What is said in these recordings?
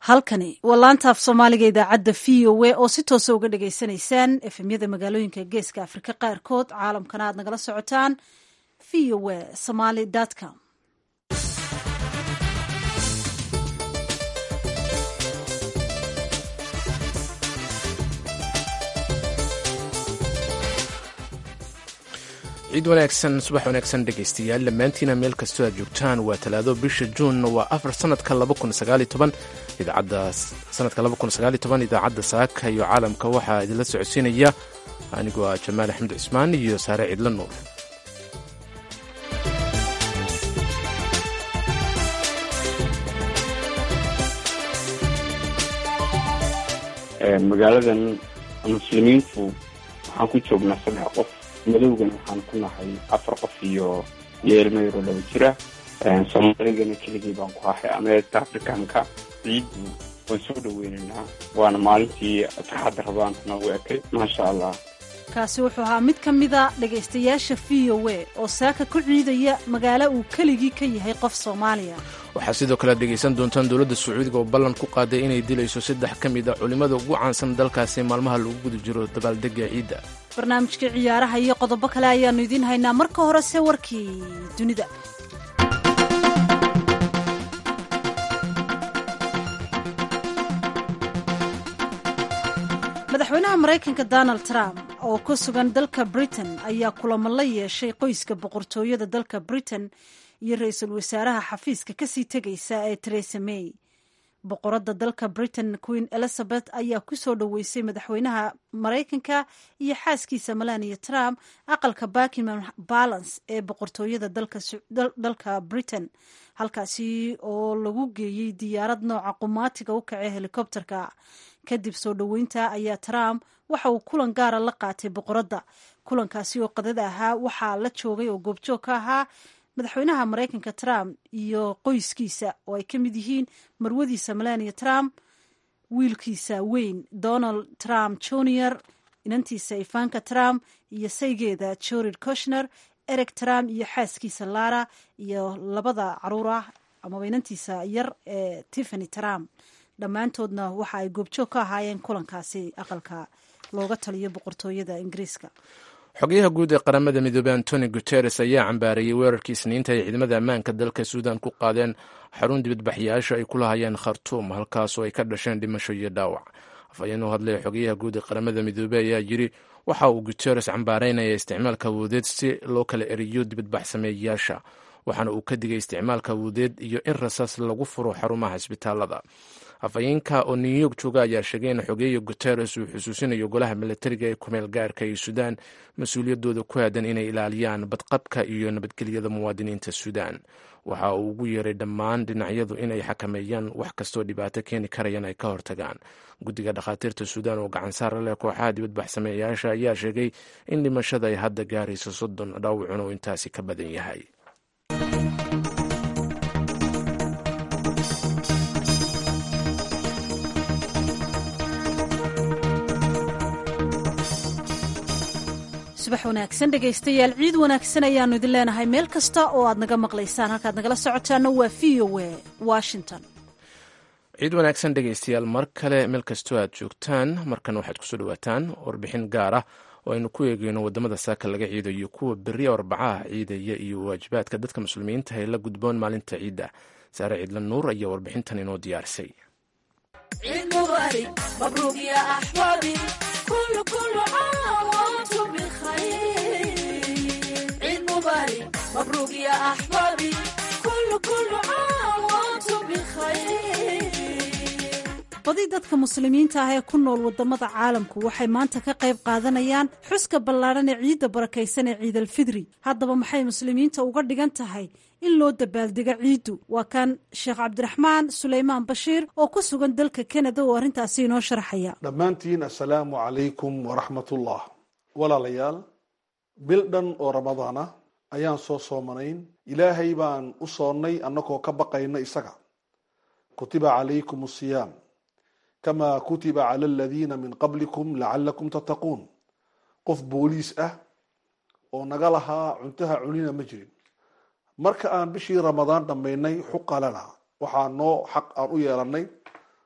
halkani waa laanta af soomaaliga idaacadda v o a oo si toosa uga dhagaysanaysaan efemyada magaalooyinka geeska afrika qaarkood caalamkana aad nagala socotaan v o a somaly com ciid wanaagsan subax wanaagsan dhegaystayaal dhammaantiina meel kastoo aad joogtaan waa talaado bisha juun waa afar sanadka idaacadda sanadka idaacadda saaka iyo caalamka waxaa idinla socodsiinaya anigoo ah jamaal axmed cismaan iyo saare ciidla nuur magaaladan muslimiintu waxaan ku joognaa saddex qof madowgana waxaan ku nahay afar qof iyo iyo ilmayro laba jira soomaaligana keligii baan ku ahay ameerika africanka ciiddu waan soo dhaweynaynaa waana maalintii farxadda rabaanta noogu ekay maasha allah kaasi wuxuu ahaa mid ka mida dhegaystayaasha v o a oo saaka ku ciidaya magaalo uu keligii ka yahay qof soomaaliya waxaa sidoo kale dhegaysan doontaan dowladda sacuudiga oo ballan ku qaaday inay dilayso saddex ka mid a culimmada ugu caansan dalkaasi maalmaha lagu guda jiro dabaaldega ciidda barnaamijkii ciyaaraha iyo qodobo kale ayaannu idiin haynaa marka horese warkii dunida madaxweynaha maraykanka donald trump oo ku sugan dalka britain ayaa kulamo la yeeshay qoyska boqortooyada dalka britain iyo ra-iisul wasaaraha xafiiska kasii tegaysa ee teresa may boqoradda dalka britain queen elizabeth ayaa ku soo dhoweysay madaxweynaha maraykanka iyo xaaskiisa melania trump aqalka buckingham balance ee boqortooyada dalka britain halkaasi oo lagu geeyey diyaarad nooca qumaatiga u kacee helikobterka kadib soo dhoweynta ayaa trump waxa uu kulan gaara la qaatay boqoradda kulankaasi oo qadada ahaa waxaa la joogay oo goobjoog ka ahaa madaxweynaha maraykanka trump iyo qoyskiisa oo ay ka mid yihiin marwadiisa melania trump wiilkiisa weyn donald trump junior inantiisa ivanka trump iyo saygeeda jorid koshner eric trump iyo xaaskiisa lara iyo labada caruur ah amaba inantiisa yar ee tiffany trump dhammaantoodna waxa ay goobjoog ka ahaayeen kulankaasi aqalka looga taliyo boqortooyada ingiriiska xogayaha guud ee qaramada midoobey antoni guteres ayaa cambaarayey weerarkii isniinta ay ciidamada ammaanka dalka suudan ku qaadeen xarun dibadbaxyaasha ay ku lahayeen khartuum halkaasoo ay ka dhasheen dhimasho iyo dhaawac afhayeen u hadlaya xogayaha guud ee qaramada midoobey ayaa yiri waxa uu guteres cambaaraynaya isticmaalka awoodeed si loo kala eriyo dibadbax sameeyayaasha waxaana uu ka digay isticmaalka awoodeed iyo in rasaas lagu furo xarumaha isbitaalada afhayeenka oo new york jooga ayaa sheegay in xogeeya guteres uu xusuusinayo golaha milatariga ee kumeel gaarka ee suudaan mas-uuliyadooda ku aadan inay ilaaliyaan badqabka iyo nabadgelyada muwaadiniinta suudaan waxa uu ugu yeeray dhammaan dhinacyadu inay xakameeyaan wax kastoo dhibaato keeni karayaan ay ka hortagaan guddiga dhakhaatiirta suudaan oo gacan saara leh kooxaha dibadbax sameeyayaasha ayaa sheegay in dhimashada ay hadda gaarayso soddon dhaawacun oo intaasi ka badan yahay subax wanaagsan dhegaystayaal ciid wanaagsan ayaannu idin leenahay meel kasta oo aad naga maqlaysaan halkaad nagala socotaana waa v o a washington ciid wanaagsan dhegaystayaal mar kale meel kastoo aad joogtaan markan waxaad kusoo dhawaataan warbixin gaar ah oo aynu ku eegeyno wadamada saaka laga ciidayo kuwa beriya arbacaha ciidaya iyo waajibaadka dadka muslimiinta ee la gudboon maalinta ciidda saare ciidla nuur ayaa warbixintan inoo diyaarisay badi dadka muslimiinta ah ee ku nool wadamada caalamku waxay maanta ka qayb qaadanayaan xuska ballaadhan ee ciidda barakaysan ee ciidalfidri haddaba maxay muslimiinta uga dhigan tahay in loo dabaaldego ciiddu waa kan sheekh cabdiraxmaan suleymaan bashiir oo ku sugan dalka kanada oo arrintaasi inoo sharxaya dhammaantiin assalaamu calaykum waraxmatullah walaalayaal bil dhan oo ramadaan ah ayaan soo soomanayn ilaahay baan u soonnay annagoo ka baqayna isaga kutiba calaykum asiyaam kama kutiba cala aladiina min qablikum lacalakum tattaquun qof booliis ah oo naga lahaa cuntaha cunina ma jirin marka aan bishii ramadaan dhammaynay xuqa lana waxaa noo xaq aan u yeelanay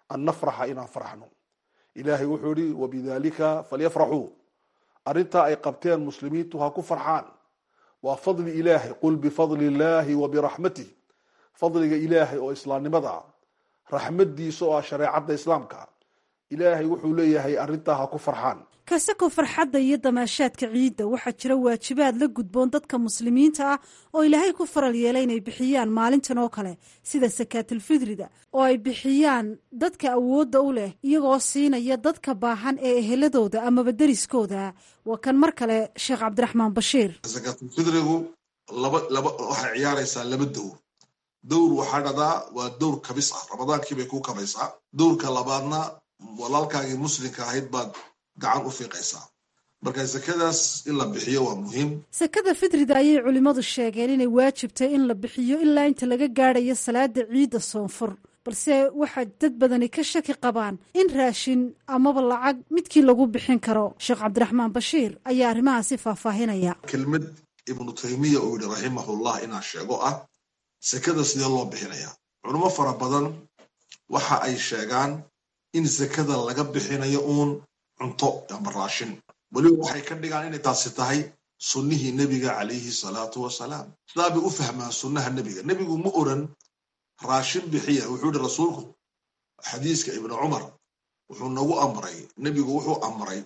an nafraxa inaan farxno ilaahay wuxuu yihi wabidalika falyafraxuu arrintaa ay qabteen muslimiintu ha ku farxaan waa fadli ilaahay qul bifadli illaahi wa biraxmatih fadliga ilaahay oo islaamnimada ah raxmadiisa oo ah shareecadda islaamka ilaahay wuxuu leeyahay arrintaa ha ku farxaan kasako farxadda iyo damaashaadka ciidda waxaa jira waajibaad la gudboon dadka muslimiinta ah oo ilaahay ku faral yeelay inay bixiyaan maalintan oo kale sida sakaatulfidrida oo ay bixiyaan dadka awoodda u leh iyagoo siinaya dadka baahan ee eheladooda amaba deriskooda waa kan mar kale sheekh cabdiraxmaan bashiir sakaatulfidrigu laba laba waxay ciyaaraysaa laba dowr dowr waxaa dhadaa waa dowr kabis ah ramadaankiibay ku kabaysaa dowrka labaadna walaalkaagii muslimka ahayd baad gacan u fiiqaysaa marka sakadaas in la bixiyo waa muhiim sakada fitrida ayay culimmadu sheegeen inay waajibtay in la bixiyo ilaa inta laga gaadhayo salaada ciidda soonfur balse waxaa dad badani ka shaki qabaan in raashin amaba lacag midkii lagu bixin karo sheekh cabdiraxmaan bashiir ayaa arrimahaasi faahfaahinaya kelmad ibnu taymiya uu yihi raximahullah inaan sheego ah sakada sidee loo bixinayaa culimo fara badan waxa ay sheegaan in sakada laga bixinayo uun cunto ama raashin weliba waxay ka dhigaan inay taasi tahay sunnihii nebiga calayhi salaatu wasalaam sidaa bay u fahmaan sunnaha nebiga nebigu ma oran raashin bixiya wuxuu yihi rasuulku xadiiska ibnu cumar wuxuu nagu amray nebigu wuxuu amray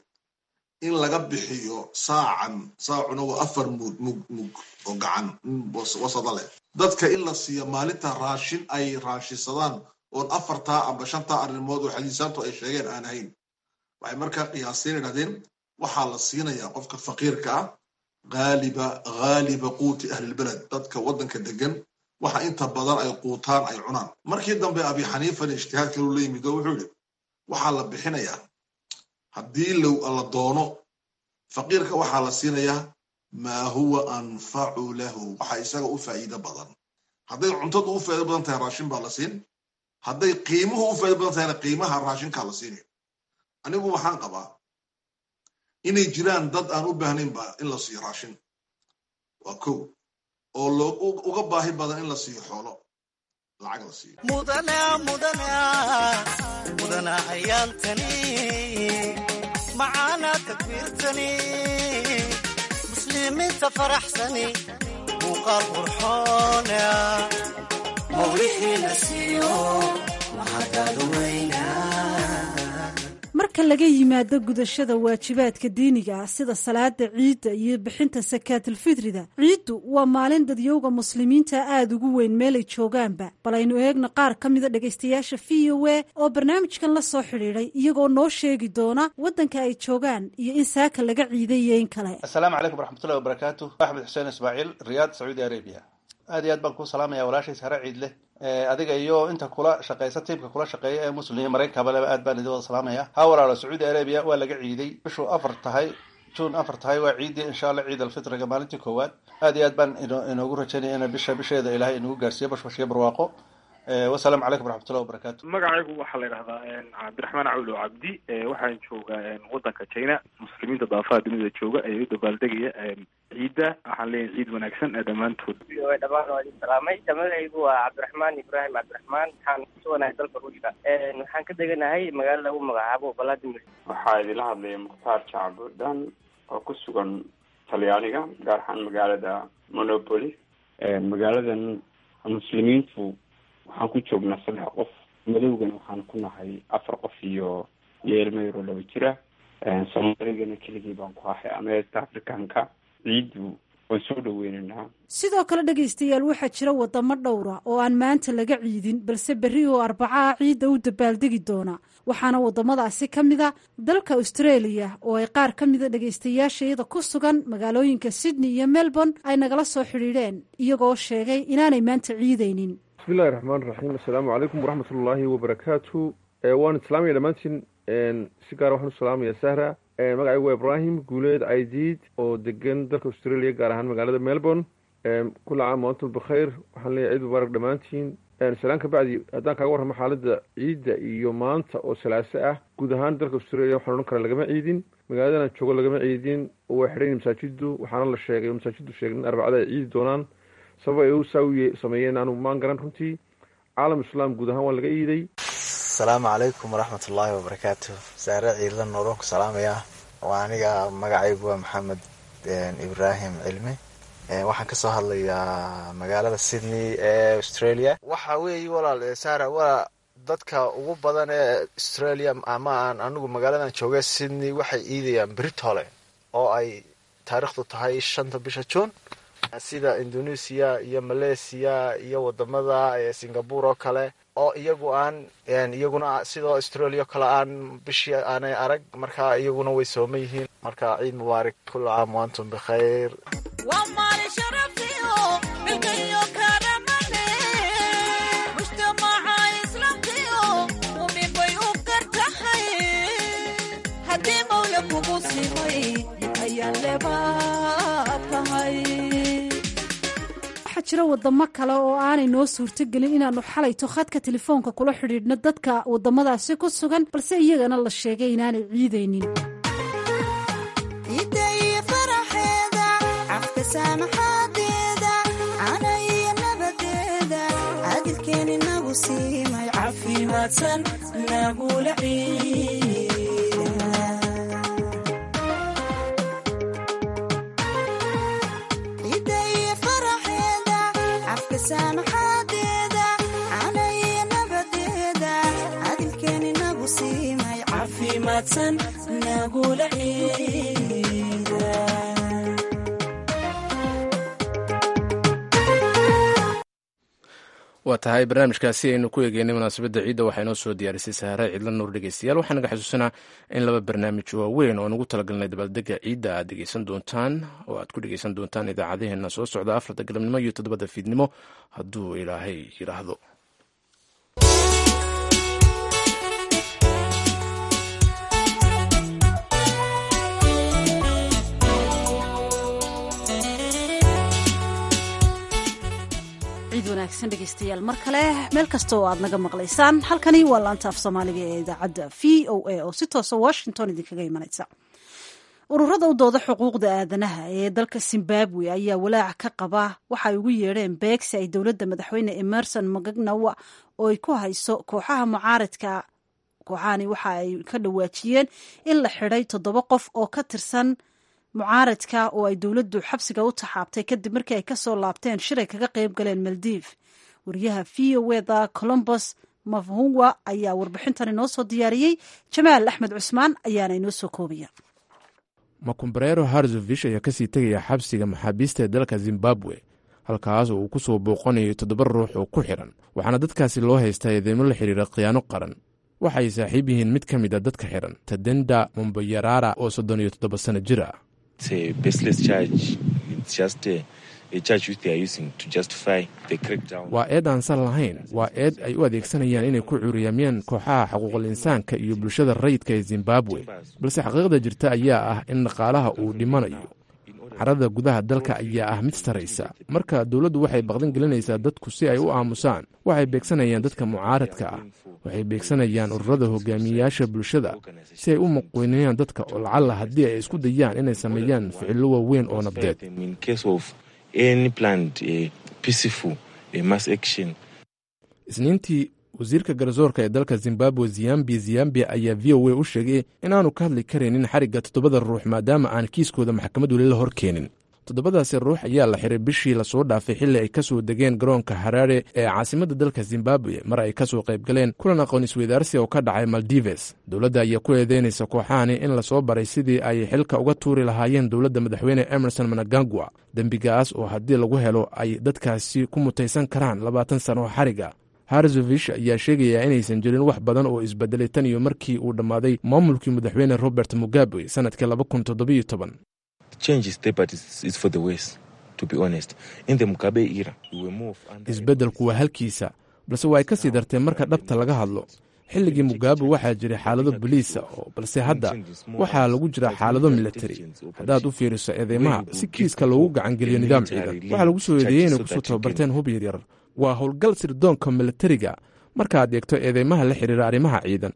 in laga bixiyo saacan saacuna waa afar mug mug mug oo gacan wasada leh dadka in la siiyo maalinta raashin ay raashisadaan oon afartaa amba shantaa arrimood oo xadiisaantu ay sheegeen aan ahayn waxay markaa qiyaaseen idhahdeen waxaa la siinayaa qofka faqiirka ah haaliba haaliba quuti ahlilbeled dadka waddanka degan waxa inta badan ay quutaan ay cunaan markii dambe abi xaniifan ijtihaad kaluu la yimid oo wuxuu yihi waxaa la bixinayaa haddii la doono faqiirka waxaa la siinayaa maa huwa anfacu lahu waxa isaga u faa'iido badan hadday cuntadu u faa'ido badan tahay raashin baa la siin hadday qiimuhu u faa'ido badan tahayna qiimaha raashinkaa la siinaya anigu waxaan qabaa inay jiraan dad aan u baahnaynba in la siiyo raashin waa kow oo uga baahi badan in la siiyo xoolo lacag la siiyo mudana ayaantani macaana takbiirtani muslimiinta faraxsani muuqaal qurxoona mawlixiina siiyo mahadaadu weyna marka laga yimaado gudashada waajibaadka diiniga ah sida salaada ciidda iyo bixinta sakaatulfitrida ciiddu waa maalin dadyowga muslimiinta aada ugu weyn meelay joogaanba bal aynu eegno qaar ka mida dhegaystayaasha v o a oo barnaamijkan la soo xidhiidhay iyagoo noo sheegi doona waddanka ay joogaan iyo in saaka laga ciiday iyo in kale assalaamu calaykum waraxmatullahi wabarakaatu axmed xuseen ismaaciil riyaad sacuudi arabia aad iyo aad baan kuu salaamaya walaashay sare ciid leh adiga iyo inta kula shaqeysa tiimka kula shaqeeya ee muslim maraykankabaleba aad baan idin wada salaamaya ha walaalo sacuudi arabia waa laga ciiday bishuu afar tahay juun afar tahay waa ciidii insha allah ciid alfitriga maalintii koowaad aad iyo aad baan inoogu rajaynaya ina bisha bisheeda ilaahay inagu gaarsiiyo bashbashiyo barwaaqo wasalaamu calaykum waraxmatullahi wabarakatu magacaygu waxaa la yidhahdaa cabdiraxmaan cawlo cabdi waxaan joogaa waddanka china muslimiinta daafaha dunida jooga ee u dabaaldegaya ciidda waxaan leeyahay ciid wanaagsan ee dhammaantood dhammaan waa idin salaamay magacaygu waa cabdiraxmaan ibraahim cabdiraxmaan waxaan kusuganahay dalka ruushka waxaan ka deganahay magaalo lagu magacaabo valadimir waxaa idinla hadlaya mukhtaar jacbudhan oo ku sugan talyaaniga gaar ahaan magaalada monopoly magaaladan muslimiintu waxaan ku joognaa saddex qof madowgana waxaan ku nahay afar qof iyo iyo ilmo yaroo laba jira soomaaligana keligii baan ku ahay ama east africanka ciiddu waan soo dhaweynaynaa sidoo kale dhegaystayaal waxaa jira wadamo dhowra oo aan maanta laga ciidin balse berri oo arbacaha ciidda u dabaaldegi doona waxaana wadamadaasi ka mida dalka australia oo ay qaar ka mida dhegaystayaasha iyada ku sugan magaalooyinka sydney iyo melbourne ay nagala soo xidhiidheen iyagoo sheegay inaanay maanta ciidaynin bismillahi raxmaan raxiim assalaamu calaykum waraxmatullaahi wabarakaatu waan islaamaya dhammaantiin si gaara waxaan u salaamaya sahra magacaygu waa ibraahim guuleed aidiid oo degan dalka australia gaar ahaan magaalada melbourne kula caam waantum bikhayr waxaan leeyahay ciid mubaarak dhammaantiin salaan ka bacdi haddaan kaaga warramo xaaladda ciidda iyo maanta oo salaaso ah guud ahaan dalka australia waxaan odhan karaa lagama ciidin magaaladan aan joogo lagama ciidin oo waa xidhayn masaajiddu waxaana la sheegay oo masaajiddu sheegay in arbacada ay ciidi doonaan sabab ay u saa u sameeyeen aanu maan garan runtii caalam islaam guud ahaan waa laga iiday asalaamu calaykum waraxmat ullaahi wabarakaatu saare ciidla nuuran ku salaamaya waa aniga magacaygu waa maxamed ibraahim cilmi waxaan kasoo hadlayaa magaalada sydney ee australia waxa weeye walaal saara waa dadka ugu badan ee australia ama aan anigu magaaladan jooga sydney waxay iidayaan britole oo ay taariikhdu tahay shanta bisha juun sida indonesia iyo malaysia iyo wadamada singapore oo kale oo iyagu aan iyaguna sidoo australia o kale aan bishii aanay arag marka iyaguna way sooman yihiin marka ciid mubaarak kula caam waantum bikhayr waxaa jira wadamo kale oo aanay noo suurtogelin inaanu xalayto khadka telefoonka kula xidhiidhno dadka wadamadaasi ku sugan balse iyagana la sheegay inaanay ciidaynin waa tahay barnaamijkaasi aynu ku eegeynay munaasabadda ciidda waxaa inoo soo diyaarisay saare ciidla nuur dhegeystayaal waxaa naga xasuusanaa in laba barnaamij waaweyn oo nagu talagalnay dabaaldega ciidda aad dhegeysan doontaan oo aad ku dhegeysan doontaan idaacadaheena soo socda afarta galabnimo iyo toddobada fiidnimo hadduu ilaahay yidhaahdo ciid wanaagsan dhegeystayaal mar kale meel kasta oo aad naga maqlaysaan halkani waa laanta af soomaaliga ee idaacadda v o a oo si toosa washington idinkaga imanaysa ururada u dooda xuquuqda aadanaha ee dalka zimbabwe ayaa walaac ka qaba waxa ay ugu yeedheen beegsi ay dowladda madaxweyne emerson magagnawa oo ay ku hayso kooxaha mucaaradka kooxahani waxa ay ka dhawaajiyeen in la xidhay toddoba qof oo ka tirsan mucaaradka oo ay dowladdu xabsiga u taxaabtay kadib markii ay kasoo laabteen shiray kaga qayb galeen maldiv wariyaha v o eda colombos mafhuwa ayaa warbixintan inoo soo diyaariyey jamaal axmed cusmaan ayaana inoo soo koobaya makumbarero harzovish ayaa kasii tegaya xabsiga maxaabiista ee dalka zimbabwe halkaas oo uu ku soo booqanayo toddoba ruux oo ku xidhan waxaana dadkaasi loo haystaa eedeymo la xidhiira khiyaano qaran waxa ay saaxiib yihiin mid ka mid a dadka xidhan tadenda mombayarara oo soddon iyo toddoba sano jir ah waa eed aan sal lahayn waa eed ay u adeegsanayaan inay ku cuuriyaamiyaan kooxaha xuquuqul insaanka iyo bulshada rayidka ee zimbabwe balse xaqiiqda jirta ayaa ah in dhaqaalaha uu dhimanayo carada gudaha dalka ayaa ah mid saraysa marka dowladdu waxay baqdan gelinaysaa dadku si ay u aamusaan waxay beegsanayaan dadka mucaaradka ah waxay beegsanayaan ururada hogaamiyeyaasha bulshada si ay u muqweynayaan dadka oo lacalla haddii ay isku dayaan inay sameeyaan ficillo waaweyn oo nabdeed isniintii wasiirka garsoorka ee dalka zimbabwe ziyambi ziyambi ayaa v o a u sheegay inaanu ka hadli karaynin xarigga toddobada ruux maadaama aan kiiskooda maxkamad weli la hor keenin toddobadaasi ruux ayaa la xiray bishii lasoo dhaafay xilli ay ka soo degeen garoonka haraare ee caasimadda dalka zimbabwe mar ay ka soo qayb galeen kulan aqoon isweydaarsi oo ka dhacay maldives dowladda ayaa ku eedeynaysa kooxahani in lasoo baray sidii ay xilka uga tuuri lahaayeen dowladda madaxweyne emerson managangwa dembigaas oo haddii lagu helo ay dadkaasi ku mutaysan karaan labaatan sano oo xariga harzovish ayaa sheegayaa inaysan jirin wax badan oo isbedelay tan iyo markii uu dhammaaday maamulkii madaxweyne robert mugabe sanadkii laba kun toddobiyo toban isbeddelku waa halkiisa balse waa ay ka sii dartee marka dhabta laga hadlo xilligii mugabe waxaa jiray xaalado boliisa oo balse hadda waxaa lagu jira xaalado militari haddaad u fiiriso eedeymaha si kiiska loogu gacangeliyo nidaam ciidan waxaa lagu soo eedeeyey inay kusoo tababarteen hub yaryar waa howlgal sirdoonka militariga markaad eegto eedeymaha la xiriira arrimaha ciidan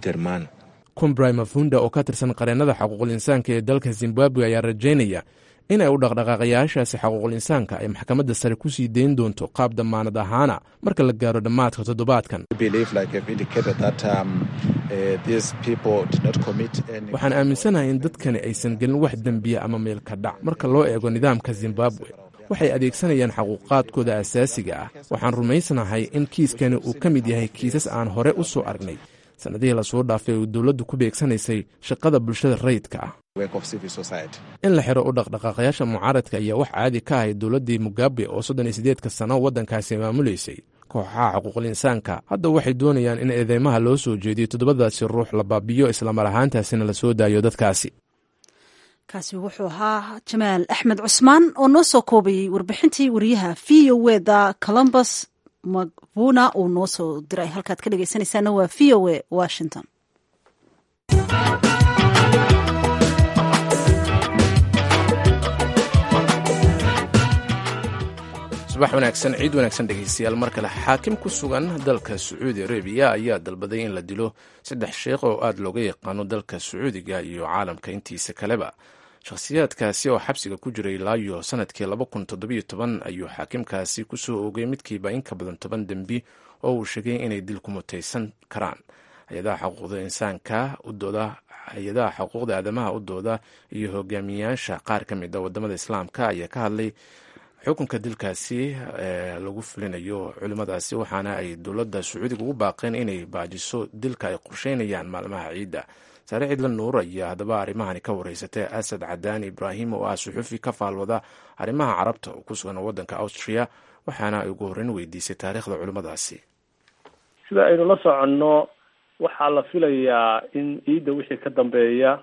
kumbray mafunda oo ka tirsan qareennada xuquuqul insaanka ee dalka zimbabwe ayaa rajaynaya in ay u dhaqdhaqaaqayaashaasi xaquuqul insaanka ay maxkamadda sare ku sii dayn doonto qaab dammaanad ahaana marka la gaaro dhammaadka toddobaadkan waxaan aaminsanahay in dadkani aysan gelin wax dembiya ama meelka dhac marka loo eego nidaamka zimbabwe waxay adeegsanayaan xaquuqaadkooda asaasiga ah waxaan rumaysanahay in kiiskani uu ka mid yahay kiisas aan hore u soo aragnay sannadihii lasoo dhaafay uu dowladdu ku beegsanaysay shaqada bulshada rayidka ah in la xiro u dhaqdhaqaaqayaasha mucaaradka ayaa wax caadi ka ahay dowladdii mugabe oo soddon iyo siddeedka sano waddankaasi maamulaysay kooxaha xuquuqul insaanka hadda waxay doonayaan in eedeymaha loo soo jeediyo toddobadaasi ruux la baabiyo islamar ahaantaasina la soo daayo dadkaasi kaasi wuxuu ahaa jamaal axmed cusmaan oo noo soo koobayey warbixintii wariyaha v o e da columbus mavuna uu noo soo diray halkaad ka dhegeysanaysaana waa v o e washington subax wanaagsan ciid wanaagsan dhegeystayaal mar kale xaakim ku sugan dalka sacuudi arabiya ayaa dalbaday in la dilo saddex sheekh oo aada looga yaqaano dalka sacuudiga iyo caalamka intiisa kaleba shakhsiyaadkaasi oo xabsiga ku jiray ilaayo sanadkii laba kun toddobiyo toban ayuu xaakimkaasi kusoo oogay midkiiba in ka badan toban dembi oo uu sheegay inay dil ku mutaysan karaan hay-adaha xuquuqda insaanka u dooda hay-adaha xuquuqda aadamaha u dooda iyo hogaamiyayaasha qaar ka mid a wadamada islaamka ayaa ka hadlay xukunka dilkaasi ee lagu fulinayo culimmadaasi waxaana ay dowladda sacuudiga ugu baaqeen inay baajiso dilka ay qorsheynayaan maalmaha ciidda saare ciidla nuur ayaa haddaba arrimahani ka wareysatay asad cadaani ibraahim oo ah suxufi ka faalwada arrimaha carabta oo ku sugan waddanka austria waxaana ay ugu horreyn weydiisay taariikhda culimmadaasi sida aynu la soconno waxaa la filayaa in ciidda wixii ka dambeeya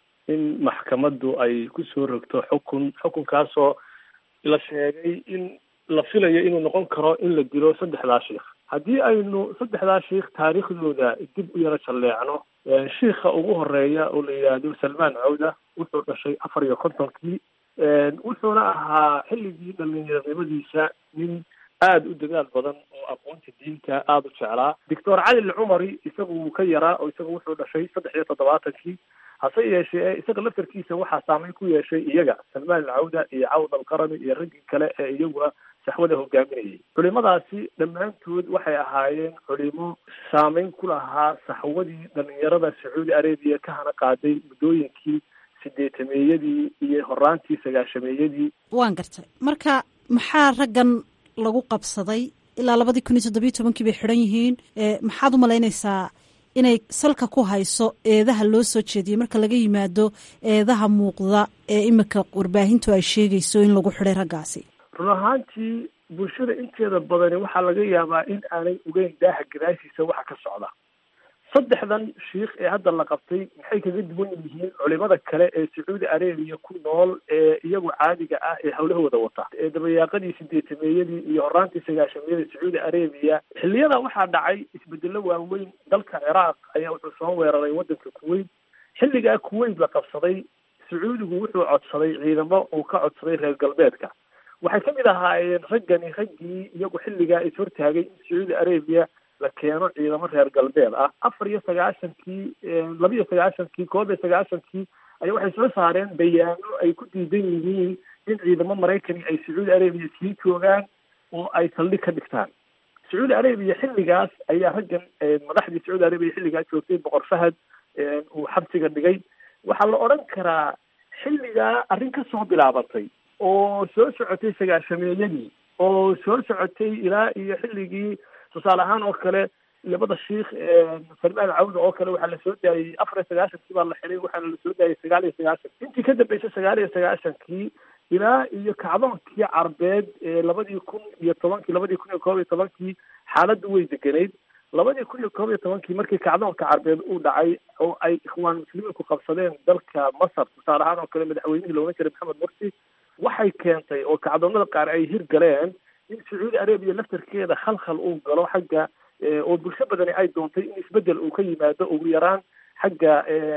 in maxkamaddu ay kusoo rogto xukun xukunkaasoo la sheegay in la filayo inuu noqon karo in la dilo saddexdaa sheikh haddii aynu saddexdaa sheikh taariikhdooda dib u yaro jalleecno shiikha ugu horeeya oo la yidhaahdo salmaan cawda wuxuu dhashay afar iyo kontonkii wuxuuna ahaa xilligii dhalinyaronimadiisa nin aada u dadaal badan oo aqoonta diinta aada u jeclaa doctor cali alcumari isagu wuu ka yaraa oo isaga wuxuu dhashay saddex iyo toddobaatankii hase yeeshee isaga laftarkiisa waxaa saameyn ku yeeshay iyaga salmaan alcawda iyo cawd alqarani iyo raggii kale ee iyaguna saxwada hogaaminayay culimadaasi dhammaantood waxay ahaayeen culimo saameyn ku lahaa saxwadii dhalinyarada sacuudi arabiya ka hana qaaday muddooyinkii sideetameeyadii iyo horaantii sagaashameeyadii waan gartay marka maxaa raggan lagu qabsaday ilaa labadii kun iyo toddobiyo tobankii bay xidhan yihiin maxaad u malaynaysaa inay salka ku hayso eedaha loo soo jeediyey marka laga yimaado eedaha muuqda ee iminka warbaahintu ay sheegayso in lagu xidhay raggaasi run ahaantii bulshada inteeda badani waxaa laga yaabaa in aanay ogeyn daaha gadaashiisa waxa ka socda saddexdan shiikh ee hadda la qabtay maxay kaga duwan yihiin culimada kale ee sacuudi arabiya ku nool ee iyagu caadiga ah ee hawlahooda wata ee dabayaaqadii sideetameeyadii iyo horaantii sagaashameeyadii sacuudi arabiya xilliyada waxaa dhacay isbedelo waaweyn dalka ciraaq ayaa wuxuu soo weeraray waddanka kuwait xilligaa kuwait la qabsaday sacuudigu wuxuu codsaday ciidamo uu ka codsaday reer galbeedka waxay kamid ahaayeen raggani raggii iyagu xilligaa is hortaagay in sacuudi arabiya la keeno ciidamo reer galbeed ah afar iyo sagaashankii laba iyo sagaashankii koob iyo sagaashankii ayaa waxay soo saareen bayaano ay ku diidan yihiin in ciidamo maraykani ay sacuudi arabiya sii joogaan oo ay saldhig ka dhigtaan sacuudi arabiya xilligaas ayaa raggan madaxdii sacuudi arabiya xilligaa joogtay boqor fahad uu xabsiga dhigay waxaa la odhan karaa xilligaa arrin ka soo bilaabatay oo soo socotay sagaashameeyadii oo soo socotay ilaa iyo xilligii tusaale ahaan oo kale labada shiikh salmaan cawda oo kale waxaa lasoo daayey afar iyo sagaashankii baa la xiray waxaana lasoo daayey sagaal iyo sagaashan intii ka dambeysay sagaal iyo sagaashankii ilaa iyo kacdoonkii carbeed ee labadii kun iyo tobankii labadii kun iyo koob iyo tobankii xaaladdu way degenayd labadii kun iyo koob iyo tobankii markii kacdoonka carbeed uu dhacay oo ay ikhwaan muslimiinku qabsadeen dalka masar tusaale ahaan oo kale madaxweynihii la odhan jiray maxamed mursi waxay keentay oo kacdoonada qaar ay hirgaleen in sacuudi arabiya laftarkeeda khalkhal uu galo xagga oo bulsho badani ay doontay in isbedel uu ka yimaado ugu yaraan xagga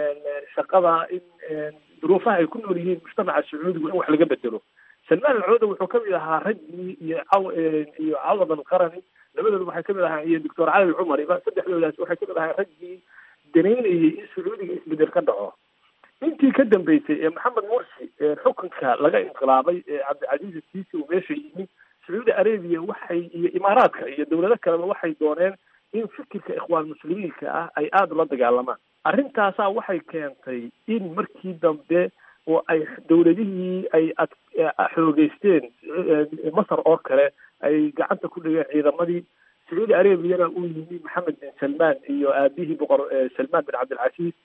shaqada in duruufaha ay ku nool yihiin mujtamaca sacuudigu in wax laga bedelo salmaan alcooda wuxuu kamid ahaa raggii iyo caw iyo cawad alqarani labadooda waxay kamid ahaa iyo doctor cali alcumari saddexdoodaas waxay kamid ahaa raggii danaynayay in sacuudiga isbedel ka dhaco intii ka dambeysay ee maxamed mursi xukunka laga inqilaabay ee cabdicasiis siisi uu meesha yimi sacuudi arabia waxay iyo imaaraadka iyo dowlado kaleba waxay dooneen in fikirka ikhwaan muslimiinka ah ay aada ula dagaalamaan arrintaasaa waxay keentay in markii dambe oo ay dowladihii ay ad xoogeysteen masar oo kale ay gacanta ku dhigeen ciidamadii sacuudi arabiyana uu yimi maxamed bin salmaan iyo aabihii boqor salmaan bin cabdilcasiis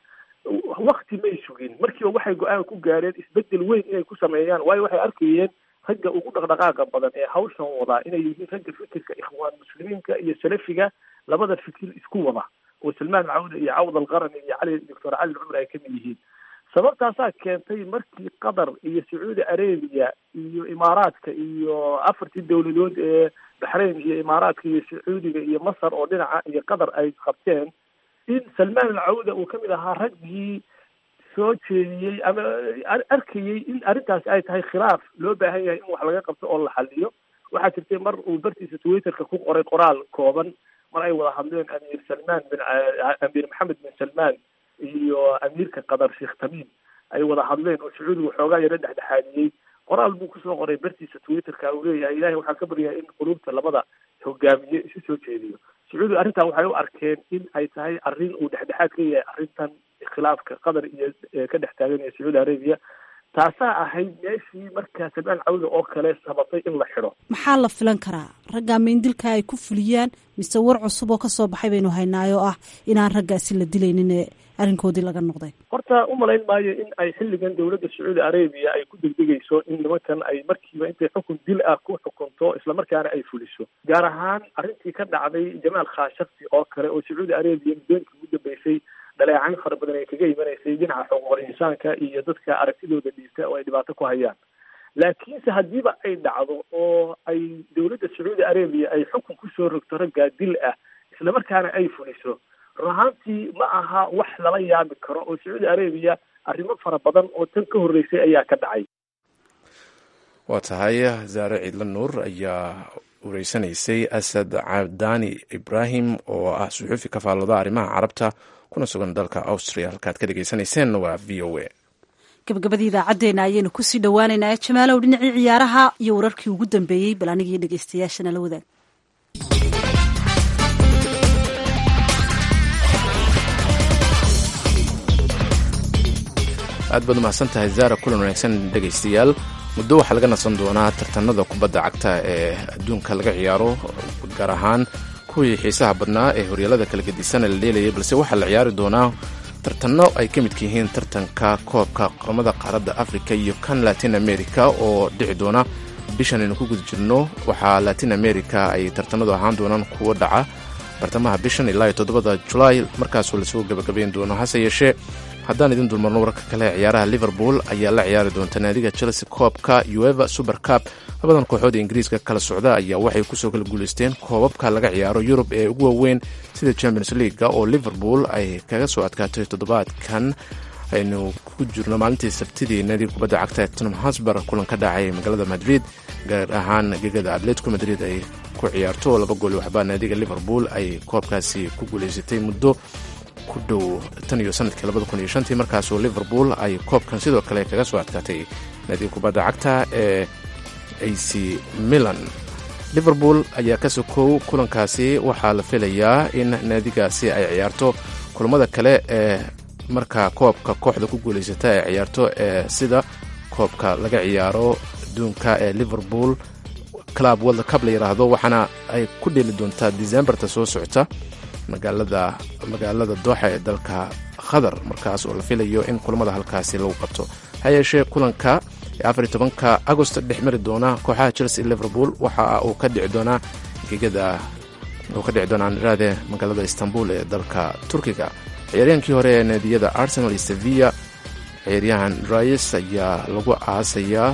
wakti may sugin markiiba waxay go-aan ku gaareen isbedel weyn inay ku sameeyaan waayo waxay arkayeen ragga ugu dhaqdhaqaaqa badan ee hawshan wadaa inay yihiin ragga fikirka ikhwaan muslimiinka iyo salafiga labada fikir isku wada oo salmaan cawda iyo cawd alqarani iyo cali doctor cali cumar ay kamid yihiin sababtaasaa keentay markii qatar iyo sacuudi arabia iyo imaaraadka iyo afartii dowladood ee baxrayn iyo imaaraadka iyo sacuudiga iyo masar oo dhinaca iyo qatar ay qabteen in salmaan alcawda uu kamid ahaa raggii soo jeediyey ama arkayey in arrintaasi ay tahay khilaaf loo baahan yahay in wax laga qabto oo la xaliyo waxaa jirtay mar uu bartiisa twitterka ku qoray qoraal kooban mar ay wada hadleen amiir salmaan bin amiir maxamed bin salmaan iyo amiirka qatar sheekh tamiim ay wada hadleen oo sacuudiga xoogaa yaro dhexdhexaadiyey qoraal buu kusoo qoray bartiisa twitterka uu leeyahay ilahay waxaan ka baryahay in quluubta labada hogaamiye isu soo jeediyo sacuudi arrintan waxay u arkeen in ay tahay arrin uu dhexdhexaad ka yahay arrintan khilaafka qatar iyo ka dhex taagan iyo sacuudi arabia taasaa ahayd meeshii markaa salmaan cawda oo kale sababtay in la xidho maxaa la filan karaa raggaa meindilka ay ku fuliyaan mise war cusub oo kasoo baxay baynu haynaayo ah inaan raggaasi la dilaynin ee arrinkoodii laga noqday horta umalayn maayo in ay xilligan dowladda sacuudi arabia ay ku degdegayso in nimankan ay markiiba intay xukun dil ah ku xukunto islamarkaana ay fuliso gaar ahaan arrintii ka dhacday jamaal khashakti oo kale oo sacuudi arabia muddooyinkii ugu dambeysay dhaleecayn fara badan ay kaga imanaysay dhinaca xuquuqul insaanka iyo dadka aragtidooda dhiibta oo ay dhibaato ku hayaan laakiinse haddiiba ay dhacdo oo ay dowladda sacuudi arabia ay xukun kusoo rogto raggaa dil ah islamarkaana ay fuliso run ahaantii ma aha wax lala yaabi karo oo sacuudi arabia arrimo fara badan oo tan ka horreysay ayaa ka dhacay waa tahay zaare ciidla nuur ayaa wareysanaysay asad cabdaani ibraahim oo ah suxuufi ka faallooda arrimaha carabta kuna sugan dalka austria halkaad ka dhegeysaneyseen waa v o a gabagabadii idaacaddeenna ayaynu kusii dhowaaneynaa jamaalow dhinacii ciyaaraha iyo wararkii ugu dambeeyey bal anigii dhegeystayaashana la wadaag aad baad umahadsan tahay zaara kulan wanaagsan dhegaystayaal muddo waxaa laga nasan doonaa tartanada kubadda cagta ee adduunka laga ciyaaro gaar ahaan kuwii xiisaha badnaa ee horyaalada kala gedisan la dheelayay balse waxaa la ciyaari doonaa tartanno ay ka midka yihiin tartanka koobka qaramada qaaradda africa iyo kan latin america oo dhici doona bishan aynu ku guda jirno waxaa latin america ay tartanadu ahaan doonaan kuwo dhaca bartamaha bishan ilaa iyo toddobada julaay markaasoo lasoo gabagabayn doono hase yeeshee haddaan idin dulmarno wararka kale ciyaaraha liverpool ayaa la ciyaari doonta naadiga chelsea koobka ueva super cup labadan kooxood ee ingiriiska kala socda ayaa waxay kusoo kala guulaysteen koobabka laga ciyaaro yurub ee ugu waaweyn sida champions leaga oo liverpool ay kaga soo adkaatay toddobaadkan aynu ku jirno maalintii sabtidii naadiga kubadda cagta ee tottenham hosber kulan ka dhacay magaalada madrid gaar ahaan gegada atletico madrid ay ku ciyaarto laba gool waxbaa naadiga liverpool ay koobkaasi ku guulaysatay muddo ku dhow tan iyo sanadkii labada kun iyo shantii markaasoo liverpool ay koobkan sidoo kale kaga soo adkaatay naadiga kubadda cagta ee ac milan liverpool ayaa ka sokow kulankaasi waxaa la filayaa in naadigaasi ay ciyaarto kulamada kale ee markaa koobka kooxda ku guulaysata ay ciyaarto ee sida koobka laga ciyaaro adduunka ee liverpool club world cup la yidhaahdo waxaana ay ku dheeli doontaa decembarta soo socota magaalada magaalada dooxa ee dalka qatar markaas oo la filayo in kulamada halkaasi lagu qabto ha yeeshee kulanka ee afar iyo tobanka agost dhex mari doona kooxaha chelsea liverpool waxa uu ka dhici doonaa gegada uu ka dhici doonaa niraade magaalada istanbul ee dalka turkiga ciyaaryahankii hore ee naadiyada arsenal iyo sevilla ciyaaryahan rais ayaa lagu aasayaa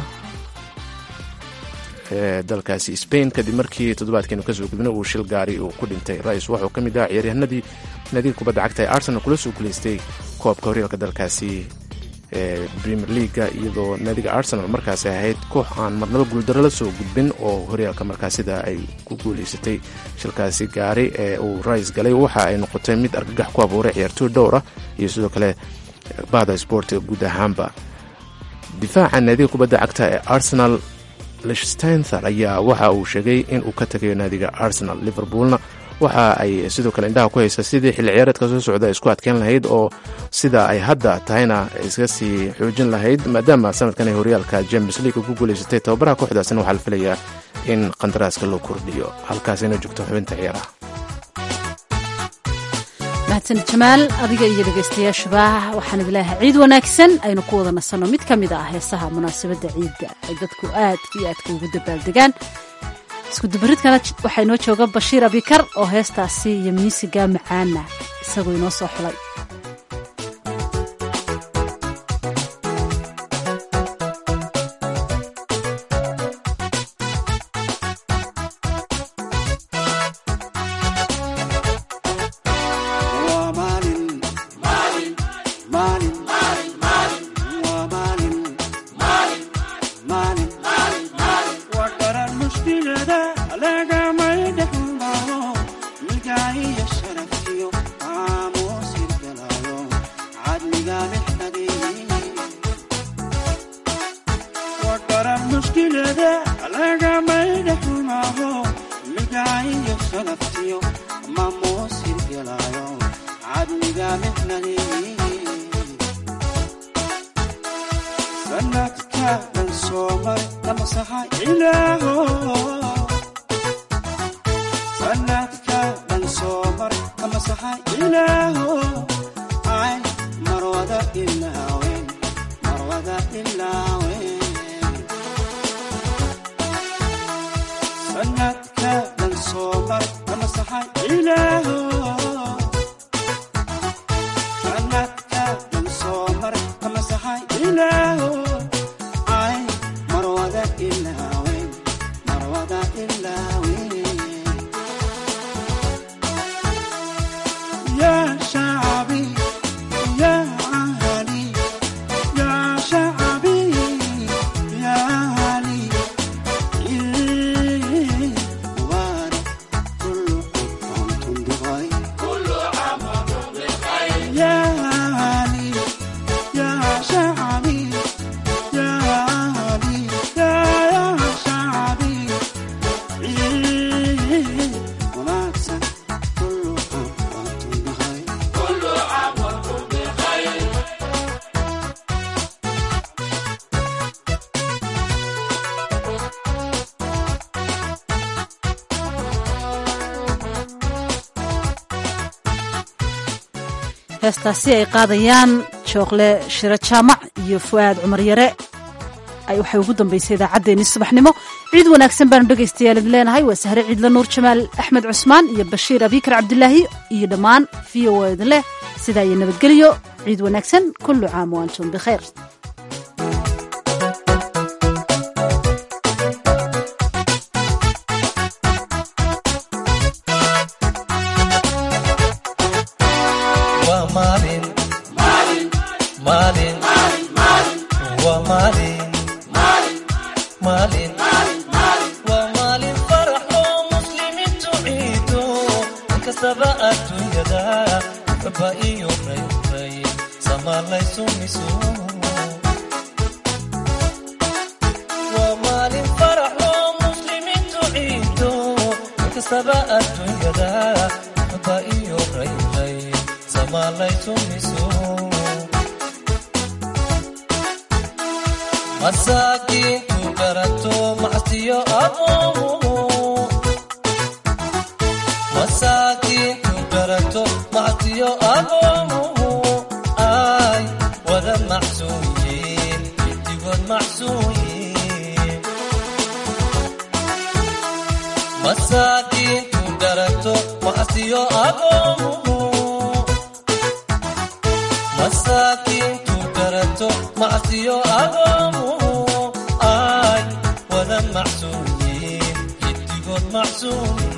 ee dalkaasi spain kadib markii toddobaadkeenu kasoo gudbna uu shil gaari uu ku dhintay rais wuxuu ka mid ah ciyaaryahanadii naadiga kubadda cagta ee arsenal kula soo guulaystay koobka horyaalka dalkaasi ee premier leaga iyadoo naadiga arsenal markaasi ahayd koox aan marnaba guuldaro la soo gudbin oo horyaalka markaasida ay ku guulaysatay shilkaasi gaari ee uu rais galay waxa ay noqotay mid argagax ku abuuray ciyaartooy dhowr ah iyo sidoo kale bahda sboortiga guud ahaanba difaaca naadiga kubadda cagta ee arsenal lichtenser ayaa waxa uu sheegay in uu ka tagayo naadiga arsenal liverpoolna waxa ay sidoo kale indhaha ku haysa sidii xilli ciyaareedka soo socda isku adkeyn lahayd oo sida ay hadda tahayna iska sii xoojin lahayd maadaama sanadkan ay horyaalka james league ku guulaysatay tababaraha kooxdaasina waxaa la filayaa in qandaraaska loo kordhiyo halkaasina joogto xubinta ciyaaraha mahadsan jamaal adiga iyo dhegaystayaashuba waxaan idilaahay ciid wanaagsan aynu ku wada nasanno mid ka mid ah heesaha munaasabadda ciidda ay dadku aad iyo aadka ugu dabaaldegaan iskudubaridkana waxaa inoo jooga bashiir abikar oo heestaasi iyo miisiga macaana isagoo inoo soo xulay heestaasi ay qaadayaan jookle shiro jaamac iyo fu'aad cumar yare waxay ugu dambaysay idaacaddeenii subaxnimo ciid wanaagsan baanu dhegaystayaal idin leenahay waa sahre ciidla nuur jamaal axmed cusmaan iyo bashiir abikar cabdilaahi iyo dhammaan v o a idin leh sidaa iyo nabadgelyo ciid wanaagsan kullu caam wa antum bikhayr masaakiintu garato macsiyo aqoomu masaakiintu garato macsiyo aqoomu ay wada macsuuyiin gidigood macsuuyiin masaakiintu garato macsiyo aqoomu masaakiintu garato macsiyo aqoomu ay wada macsuuyiin gidigood macsuuyiin